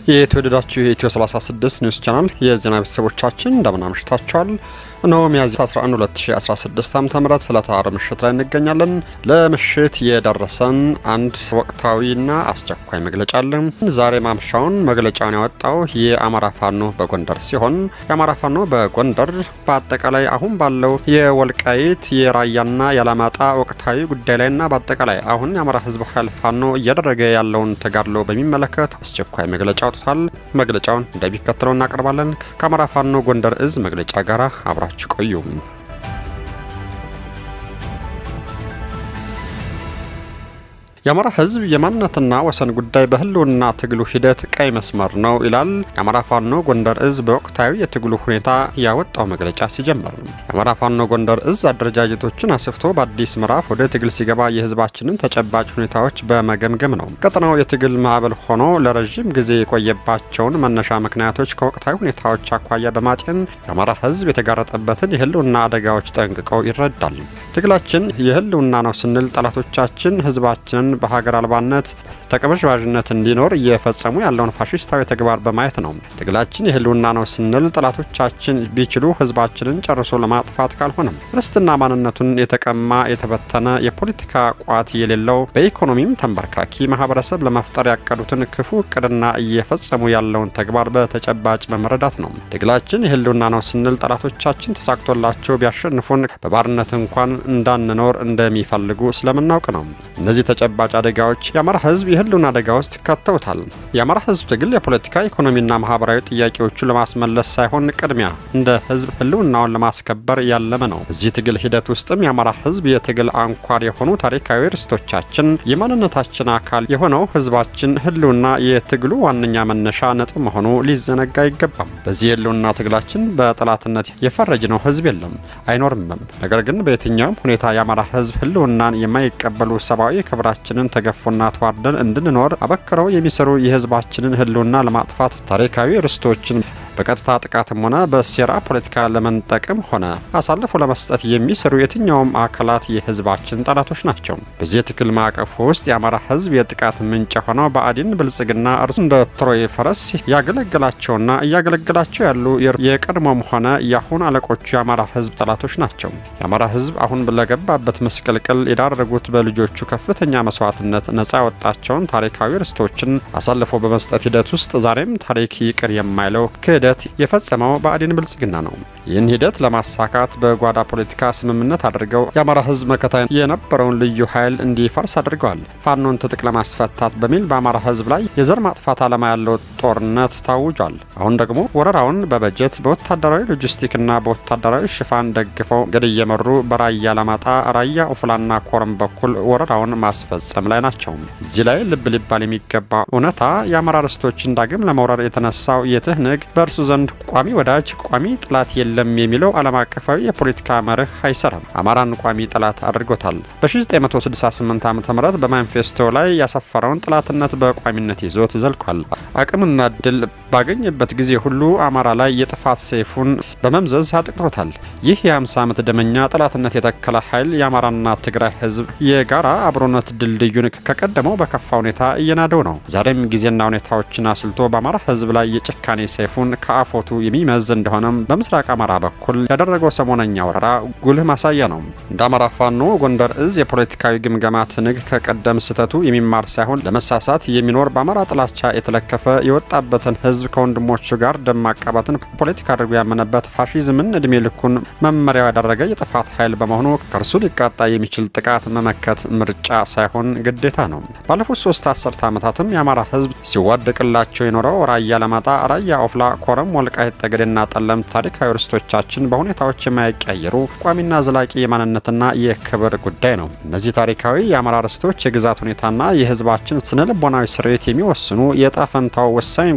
የተወደዳችሁ የኢትዮ 36 ኒውስ ቻናል የዜና ቤተሰቦቻችን እንደምን አምሽታችኋል። እነሆ ሚያዝያ 11 2016 ዓ ም ዕለተ ዓርብ ምሽት ላይ እንገኛለን። ለምሽት የደረሰን አንድ ወቅታዊና አስቸኳይ መግለጫ አለ። ዛሬ ማምሻውን መግለጫውን ያወጣው የአማራ ፋኖ በጎንደር ሲሆን የአማራ ፋኖ በጎንደር በአጠቃላይ አሁን ባለው የወልቃይት የራያና የአላማጣ ወቅታዊ ጉዳይ ላይና በአጠቃላይ አሁን የአማራ ህዝብ ኃይል ፋኖ እያደረገ ያለውን ተጋድሎ በሚመለከት አስቸኳይ መግለጫ አውጥቷል። መግለጫውን እንደሚከተለው እናቀርባለን። ከአማራ ፋኖ ጎንደር እዝ መግለጫ ጋር አብራችሁ ቆዩ። የአማራ ህዝብ የማንነትና ወሰን ጉዳይ በህልውና ትግሉ ሂደት ቀይ መስመር ነው ይላል የአማራ ፋኖ ጎንደር እዝ በወቅታዊ የትግሉ ሁኔታ ያወጣው መግለጫ ሲጀምር። የአማራ ፋኖ ጎንደር እዝ አደረጃጀቶችን አስፍቶ በአዲስ ምዕራፍ ወደ ትግል ሲገባ የህዝባችንን ተጨባጭ ሁኔታዎች በመገምገም ነው። ቀጠናው የትግል ማዕበል ሆኖ ለረዥም ጊዜ የቆየባቸውን መነሻ ምክንያቶች ከወቅታዊ ሁኔታዎች አኳያ በማጤን የአማራ ህዝብ የተጋረጠበትን የህልውና አደጋዎች ጠንቅቀው ይረዳል። ትግላችን የህልውና ነው ስንል ጠላቶቻችን ህዝባችንን በሀገር አልባነት ተቀበዥባዥነት እንዲኖር እየፈጸሙ ያለውን ፋሽስታዊ ተግባር በማየት ነው። ትግላችን የህልውና ነው ስንል ጠላቶቻችን ቢችሉ ህዝባችንን ጨርሶ ለማጥፋት ካልሆነም ርስትና ማንነቱን የተቀማ የተበተነ የፖለቲካ ቋት የሌለው በኢኮኖሚም ተንበርካኪ ማህበረሰብ ለመፍጠር ያቀዱትን ክፉ እቅድና እየፈጸሙ ያለውን ተግባር በተጨባጭ በመረዳት ነው። ትግላችን የህልውና ነው ስንል ጠላቶቻችን ተሳክቶላቸው ቢያሸንፉን በባርነት እንኳን እንዳንኖር እንደሚፈልጉ ስለምናውቅ ነው። እነዚህ ተጨባጭ አደጋዎች የአማራ ህዝብ የህልውና አደጋ ውስጥ ከተውታል። የአማራ ህዝብ ትግል የፖለቲካ ኢኮኖሚና ማህበራዊ ጥያቄዎቹ ለማስመለስ ሳይሆን ቅድሚያ እንደ ህዝብ ህልውናውን ለማስከበር ያለመ ነው። በዚህ ትግል ሂደት ውስጥም የአማራ ህዝብ የትግል አንኳር የሆኑ ታሪካዊ ርስቶቻችን የማንነታችን አካል የሆነው ህዝባችን ህልውና የትግሉ ዋነኛ መነሻ ነጥብ መሆኑ ሊዘነጋ አይገባም። በዚህ የህልውና ትግላችን በጠላትነት የፈረጅነው ህዝብ የለም አይኖርምም። ነገር ግን በየትኛውም ሁኔታ የአማራ ህዝብ ህልውናን የማይቀበሉ ሰብአዊ ክብራችንን ተገፎና ተዋርደን እንድንኖር አበክረው የሚሰሩ የህዝባችንን ህልውና ለማጥፋት ታሪካዊ ርስቶችን በቀጥታ ጥቃትም ሆነ በሴራ ፖለቲካ ለመንጠቅም ሆነ አሳልፎ ለመስጠት የሚሰሩ የትኛውም አካላት የህዝባችን ጠላቶች ናቸው። በዚህ የትግል ማዕቀፍ ውስጥ የአማራ ህዝብ የጥቃት ምንጭ የሆነው ብአዴን ብልጽግና እርሱ እንደ ትሮይ ፈረስ ያገለገላቸውና እያገለገላቸው ያሉ የቀድሞም ሆነ የአሁን አለቆቹ የአማራ ህዝብ ጠላቶች ናቸው። የአማራ ህዝብ አሁን ለገባበት ምስቅልቅል የዳረጉት በልጆቹ ከፍተኛ መስዋዕትነት ነጻ ያወጣቸውን ታሪካዊ ርስቶችን አሳልፎ በመስጠት ሂደት ውስጥ ዛሬም ታሪክ ይቅር የማይለው ክህደት የፈጸመው ብአዴን ብልጽግና ነው። ይህን ሂደት ለማሳካት በጓዳ ፖለቲካ ስምምነት አድርገው የአማራ ህዝብ መከታ የነበረውን ልዩ ኃይል እንዲፈርስ አድርገዋል። ፋኖን ትጥቅ ለማስፈታት በሚል በአማራ ህዝብ ላይ የዘር ማጥፋት ዓላማ ያለው ጦርነት ታውጇል። አሁን ደግሞ ወረራውን በበጀት በወታደራዊ ሎጂስቲክና በወታደራዊ ሽፋን ደግፈው ገድ እየመሩ በራያ አላማጣ፣ ራያ ኦፍላና ኮረም በኩል ወረራውን ማስፈጸም ላይ ናቸው። እዚህ ላይ ልብ ሊባል የሚገባ እውነታ የአማራ ርስቶችን ዳግም ለመውረር የተነሳው የትህነግ በእርሱ ዘንድ ቋሚ ወዳጅ ቋሚ ጠላት የለም የሚለው ዓለም አቀፋዊ የፖለቲካ መርህ አይሰራም። አማራን ቋሚ ጠላት አድርጎታል። በ1968 ዓ ም በማኒፌስቶ ላይ ያሰፈረውን ጠላትነት በቋሚነት ይዞት ዘልቋል። አቅምና ድል ባገኘበት ጊዜ ሁሉ አማራ ላይ የጥፋት ሰይፉን በመምዘዝ አጥቅቶታል። ይህ የ50 ዓመት ደመኛ ጠላትነት የተከለ ኃይል የአማራና ትግራይ ህዝብ የጋራ አብሮነት ድልድዩን ከቀደመው በከፋ ሁኔታ እየናደው ነው። ዛሬም ጊዜና ሁኔታዎችን አስልቶ በአማራ ህዝብ ላይ የጭካኔ ሰይፉን ከአፎቱ የሚመዝ እንደሆነም በምስራቅ አማራ በኩል ያደረገው ሰሞነኛ ወረራ ጉልህ ማሳያ ነው። እንደ አማራ ፋኖ ጎንደር እዝ የፖለቲካዊ ግምገማ ትንግ ከቀደም ስህተቱ የሚማር ሳይሆን ለመሳሳት የሚኖር በአማራ ጥላቻ የተለከፈ የወጣበትን ህዝብ ከወንድሞቹ ጋር ደም ማቃባትን ፖለቲካ አድርጎ ያመነበት ፋሺዝምን እድሜ ልኩን መመሪያው ያደረገ የጥፋት ኃይል በመሆኑ ከእርሱ ሊቃጣ የሚችል ጥቃት መመከት ምርጫ ሳይሆን ግዴታ ነው። ባለፉት ሶስት አስርተ ዓመታትም የአማራ ህዝብ ሲዋደቅላቸው የኖረው ራያ አላማጣ፣ ራያ ኦፍላ፣ ኮረም፣ ወልቃይት ጠገዴና ጠለምት ታሪካዊ ርስቶቻችን በሁኔታዎች የማይቀየሩ ቋሚና ዘላቂ የማንነትና የክብር ጉዳይ ነው። እነዚህ ታሪካዊ የአማራ ርስቶች የግዛት ሁኔታና የህዝባችን ስነ ልቦናዊ ስሬት የሚወስኑ የዕጣ ፈንታው ወሳኝ ጉዳዮች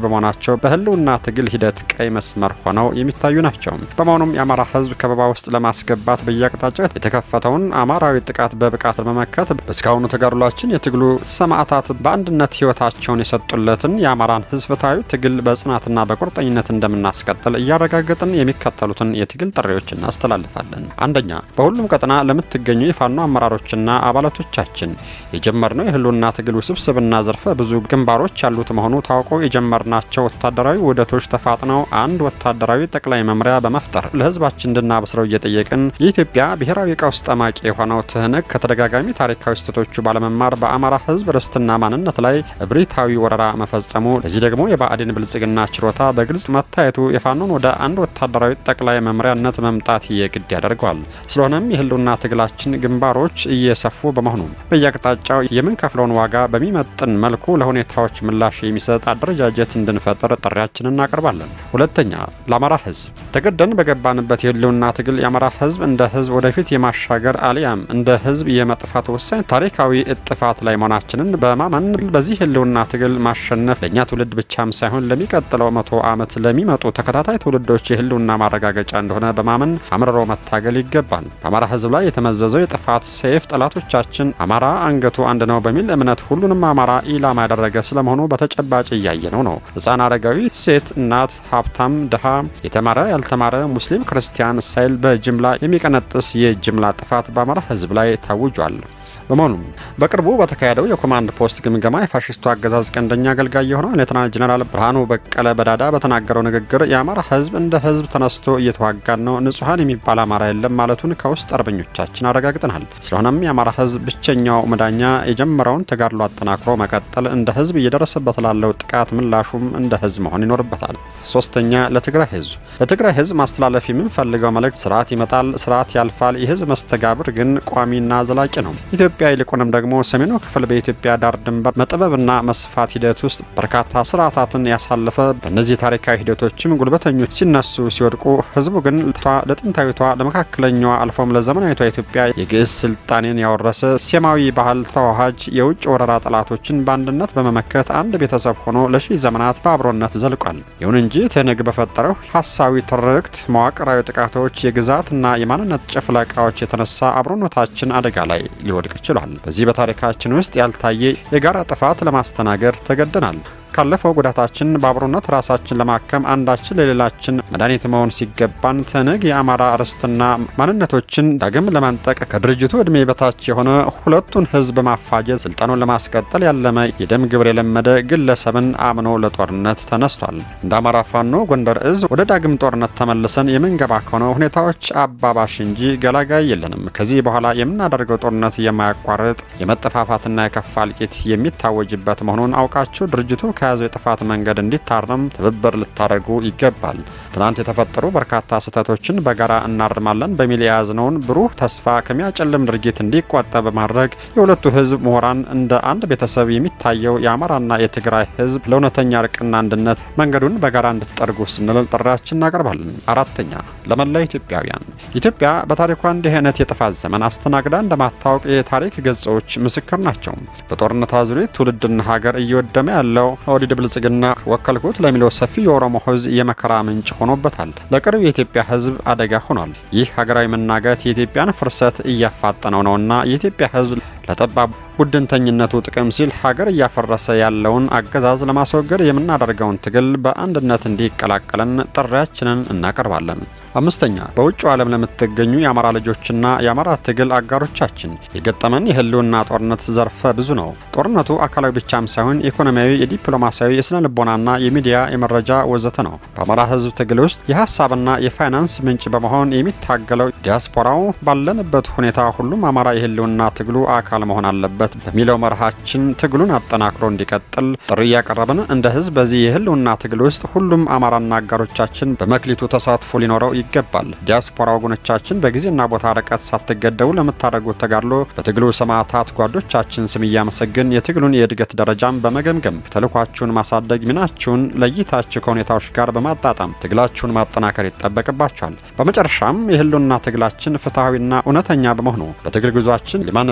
በመሆናቸው በህልውና ትግል ሂደት ቀይ መስመር ሆነው የሚታዩ ናቸው። በመሆኑም የአማራ ህዝብ ከበባ ውስጥ ለማስገባት በየአቅጣጫው የተከፈተውን አማራዊ ጥቃት በብቃት ለመመከት በእስካሁኑ ተጋድሏችን የትግሉ ሰማዕታት በአንድነት ህይወታቸውን የሰጡለትን የአማራን ህዝብ ፍትሐዊ ትግል በጽናትና በቁርጠኝነት እንደምናስቀጥል እያረጋገጥን የሚከተሉትን የትግል ጥሪዎች እናስተላልፋለን። አንደኛ፣ በሁሉም ቀጠና ለምትገኙ የፋኖ አመራሮችና አባላቶቻችን የጀመርነው የህልውና ትግል ውስብስብና ዘርፈ ብዙ ግንባሮች ያሉት መሆኑ ታውቆ የጀመርናቸው ወታደራዊ ውህደቶች ተፋጥነው አንድ ወታደራዊ ጠቅላይ መምሪያ በመፍጠር ለህዝባችን እንድናበስረው እየጠየቅን የኢትዮጵያ ብሔራዊ ቀውስ ጠማቂ የሆነው ትህነግ ከተደጋጋሚ ታሪካዊ ስህተቶቹ ባለመማር በአማራ ህዝብ ርስትና ማንነት ላይ እብሪታዊ ወረራ መፈጸሙ፣ ለዚህ ደግሞ የብአዴን ብልጽግና ችሮታ በግልጽ መታየቱ የፋኖን ወደ አንድ ወታደራዊ ጠቅላይ መምሪያነት መምጣት የግድ ያደርገዋል። ስለሆነም የህልውና ትግላችን ግንባሮች እየሰፉ በመሆኑ በየአቅጣጫው የምንከፍለውን ዋጋ በሚመጥን መልኩ ለሁኔታዎች ምላሽ የሚሰጥ አደረጃጀት እንድንፈጥር ጥሪያችንን እናቀርባለን። ሁለተኛ፣ ለአማራ ህዝብ ተገደን በገባንበት የህልውና ትግል የአማራ ህዝብ እንደ ህዝብ ወደፊት የማሻገር አሊያም እንደ ህዝብ የመጥፋት ወሳኝ ታሪካዊ እጥፋት ላይ መሆናችንን በማመን በዚህ ህልውና ትግል ማሸነፍ ለእኛ ትውልድ ብቻም ሳይሆን ለሚቀጥለው መቶ ዓመት ለሚመጡ ተከታታይ ትውልዶች የህልውና ማረጋገጫ እንደሆነ በማመን አምርሮ መታገል ይገባል። በአማራ ህዝብ ላይ የተመዘዘው የጥፋት ሰይፍ ጠላቶቻችን አማራ አንገቱ አንድ ነው በሚል እምነት ሁሉንም አማራ ኢላማ ያደረገ ስለመሆኑ በተጨባጭ እያየነው ነው። ህፃን፣ አረጋዊ፣ ሴት፣ እናት፣ ሀብታም፣ ድሃ፣ የተማረ፣ ያልተማረ፣ ሙስሊም፣ ክርስቲያን ሳይል በጅምላ የሚቀነጥስ የጅምላ ጥፋት በአማራ ህዝብ ላይ ታውጇል። በመሆኑም በቅርቡ በተካሄደው የኮማንድ ፖስት ግምገማ የፋሽስቱ አገዛዝ ቀንደኛ አገልጋይ የሆነው ሌተናል ጀኔራል ብርሃኑ በቀለ በዳዳ በተናገረው ንግግር የአማራ ህዝብ እንደ ህዝብ ተነስቶ እየተዋጋን ነው፣ ንጹሐን የሚባል አማራ የለም ማለቱን ከውስጥ አርበኞቻችን አረጋግጠናል። ስለሆነም የአማራ ህዝብ ብቸኛው መዳኛ የጀመረውን ተጋድሎ አጠናክሮ መቀጠል፣ እንደ ህዝብ እየደረሰበት ላለው ጥቃት ምላሹም እንደ ህዝብ መሆን ይኖርበታል። ሶስተኛ ለትግራይ ህዝብ ለትግራይ ህዝብ ማስተላለፍ የምንፈልገው መልእክት ስርዓት ይመጣል፣ ስርዓት ያልፋል። የህዝብ መስተጋብር ግን ቋሚና ዘላቂ ነው። ኢትዮጵያ ይልቁንም ደግሞ ሰሜኑ ክፍል በኢትዮጵያ ዳር ድንበር መጥበብና መስፋት ሂደት ውስጥ በርካታ ስርዓታትን ያሳለፈ በእነዚህ ታሪካዊ ሂደቶችም ጉልበተኞች ሲነሱ ሲወድቁ፣ ህዝቡ ግን ለጥንታዊቷ ለመካከለኛዋ አልፎም ለዘመናዊቷ ኢትዮጵያ የግዕዝ ስልጣኔን ያወረሰ ሴማዊ ባህል ተዋሃጅ የውጭ ወረራ ጠላቶችን በአንድነት በመመከት አንድ ቤተሰብ ሆኖ ለሺህ ዘመናት በአብሮነት ዘልቋል። ይሁን እንጂ ትህነግ በፈጠረው ሀሳዊ ትርክት፣ መዋቅራዊ ጥቃቶች፣ የግዛትና የማንነት ጭፍለቃዎች የተነሳ አብሮነታችን አደጋ ላይ ሊወድቅ ችሏል። በዚህ በታሪካችን ውስጥ ያልታየ የጋራ ጥፋት ለማስተናገድ ተገደናል። ካለፈው ጉዳታችን በአብሮነት ራሳችን ለማከም አንዳችን ለሌላችን መድኃኒት መሆን ሲገባን ትህነግ የአማራ ርስትና ማንነቶችን ዳግም ለማንጠቅ ከድርጅቱ ዕድሜ በታች የሆነ ሁለቱን ህዝብ ማፋጀት ስልጣኑን ለማስቀጠል ያለመ የደም ግብር የለመደ ግለሰብን አምኖ ለጦርነት ተነስቷል። እንደ አማራ ፋኖ ጎንደር እዝ ወደ ዳግም ጦርነት ተመልሰን የምንገባ ከሆነ ሁኔታዎች አባባሽ እንጂ ገላጋይ የለንም። ከዚህ በኋላ የምናደርገው ጦርነት የማያቋርጥ የመጠፋፋትና የከፋ እልቂት የሚታወጅበት መሆኑን አውቃችሁ ድርጅቱ ከያዘው የጥፋት መንገድ እንዲታረም ትብብር ልታደርጉ ይገባል። ትናንት የተፈጠሩ በርካታ ስህተቶችን በጋራ እናርማለን በሚል የያዝነውን ብሩህ ተስፋ ከሚያጨልም ድርጊት እንዲቆጠብ በማድረግ የሁለቱ ህዝብ ምሁራን እንደ አንድ ቤተሰብ የሚታየው የአማራና የትግራይ ህዝብ ለእውነተኛ እርቅና አንድነት መንገዱን በጋራ እንድትጠርጉ ስንል ጥሪያችን እናቀርባለን። አራተኛ ለመላ ኢትዮጵያውያን ኢትዮጵያ በታሪኳ እንዲህ አይነት የጥፋት ዘመን አስተናግዳ እንደማታወቅ የታሪክ ገጾች ምስክር ናቸው። በጦርነት አዙሪት ትውልድና ሀገር እየወደመ ያለው ኦህዴድ ብልጽግና ወከልኩት ለሚለው ሰፊ የኦሮሞ ህዝብ የመከራ ምንጭ ሆኖበታል። ለቅርብ የኢትዮጵያ ህዝብ አደጋ ሆኗል። ይህ ሀገራዊ መናጋት የኢትዮጵያን ፍርሰት እያፋጠነው ነውና የኢትዮጵያ ህዝብ ለጠባብ ቡድንተኝነቱ ጥቅም ሲል ሀገር እያፈረሰ ያለውን አገዛዝ ለማስወገድ የምናደርገውን ትግል በአንድነት እንዲቀላቀለን ጥሪያችንን እናቀርባለን። አምስተኛ በውጭው ዓለም ለምትገኙ የአማራ ልጆችና የአማራ ትግል አጋሮቻችን የገጠመን የህልውና ጦርነት ዘርፈ ብዙ ነው። ጦርነቱ አካላዊ ብቻም ሳይሆን ኢኮኖሚያዊ፣ የዲፕሎማሲያዊ፣ የስነ ልቦናና የሚዲያ የመረጃ ወዘተ ነው። በአማራ ህዝብ ትግል ውስጥ የሀሳብና የፋይናንስ ምንጭ በመሆን የሚታገለው ዲያስፖራው ባለንበት ሁኔታ ሁሉም አማራ የህልውና ትግሉ አካል መሆን አለበት በሚለው መርሃችን ትግሉን አጠናክሮ እንዲቀጥል ጥሪ እያቀረብን እንደ ህዝብ በዚህ የህልውና ትግል ውስጥ ሁሉም አማራና አጋሮቻችን በመክሊቱ ተሳትፎ ሊኖረው ይገባል። ዲያስፖራ ወገኖቻችን በጊዜና ቦታ ርቀት ሳትገደቡ ለምታደርጉት ተጋድሎ በትግሉ ሰማዕታት ጓዶቻችን ስም እያመሰግን የትግሉን የእድገት ደረጃም በመገምገም ተልኳችሁን ማሳደግ ሚናችሁን ለይታችሁ ከሁኔታዎች ጋር በማጣጣም ትግላችሁን ማጠናከር ይጠበቅባችኋል። በመጨረሻም የህልውና ትግላችን ፍትሐዊና እውነተኛ በመሆኑ በትግል ጉዟችን የማንጠራጠረው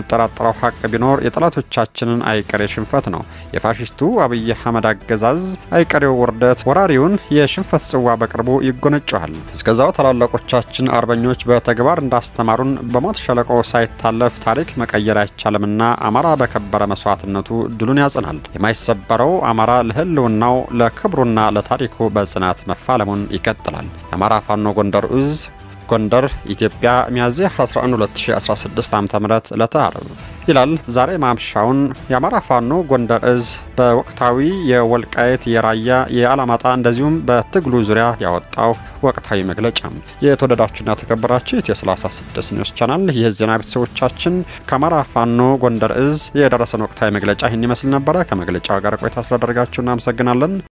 የወጣው ሀቅ ቢኖር የጠላቶቻችንን አይቀሬ ሽንፈት ነው። የፋሽስቱ አብይ አህመድ አገዛዝ አይቀሬው ውርደት ወራሪውን የሽንፈት ጽዋ በቅርቡ ይጎነጨዋል። እስከዛው ታላላቆቻችን አርበኞች በተግባር እንዳስተማሩን በሞት ሸለቆ ሳይታለፍ ታሪክ መቀየር አይቻልምና አማራ በከበረ መስዋዕትነቱ ድሉን ያጽናል። የማይሰበረው አማራ ለህልውናው ለክብሩና ለታሪኩ በጽናት መፋለሙን ይቀጥላል። የአማራ ፋኖ ጎንደር እዝ ጎንደር ኢትዮጵያ ሚያዝያ 11 2016 ዓ.ም ዕለተ ዓርብ ይላል። ዛሬ ማምሻውን የአማራ ፋኖ ጎንደር እዝ በወቅታዊ የወልቃየት የራያ የአላማጣ እንደዚሁም በትግሉ ዙሪያ ያወጣው ወቅታዊ መግለጫ። የተወደዳችሁና የተከበራችሁ ኢትዮ 36 ኒውስ ቻናል ይህ ዜና ቤተሰቦቻችን ከአማራ ፋኖ ጎንደር እዝ የደረሰን ወቅታዊ መግለጫ ይህን ይመስል ነበረ። ከመግለጫው ጋር ቆይታ ስላደረጋችሁ እናመሰግናለን።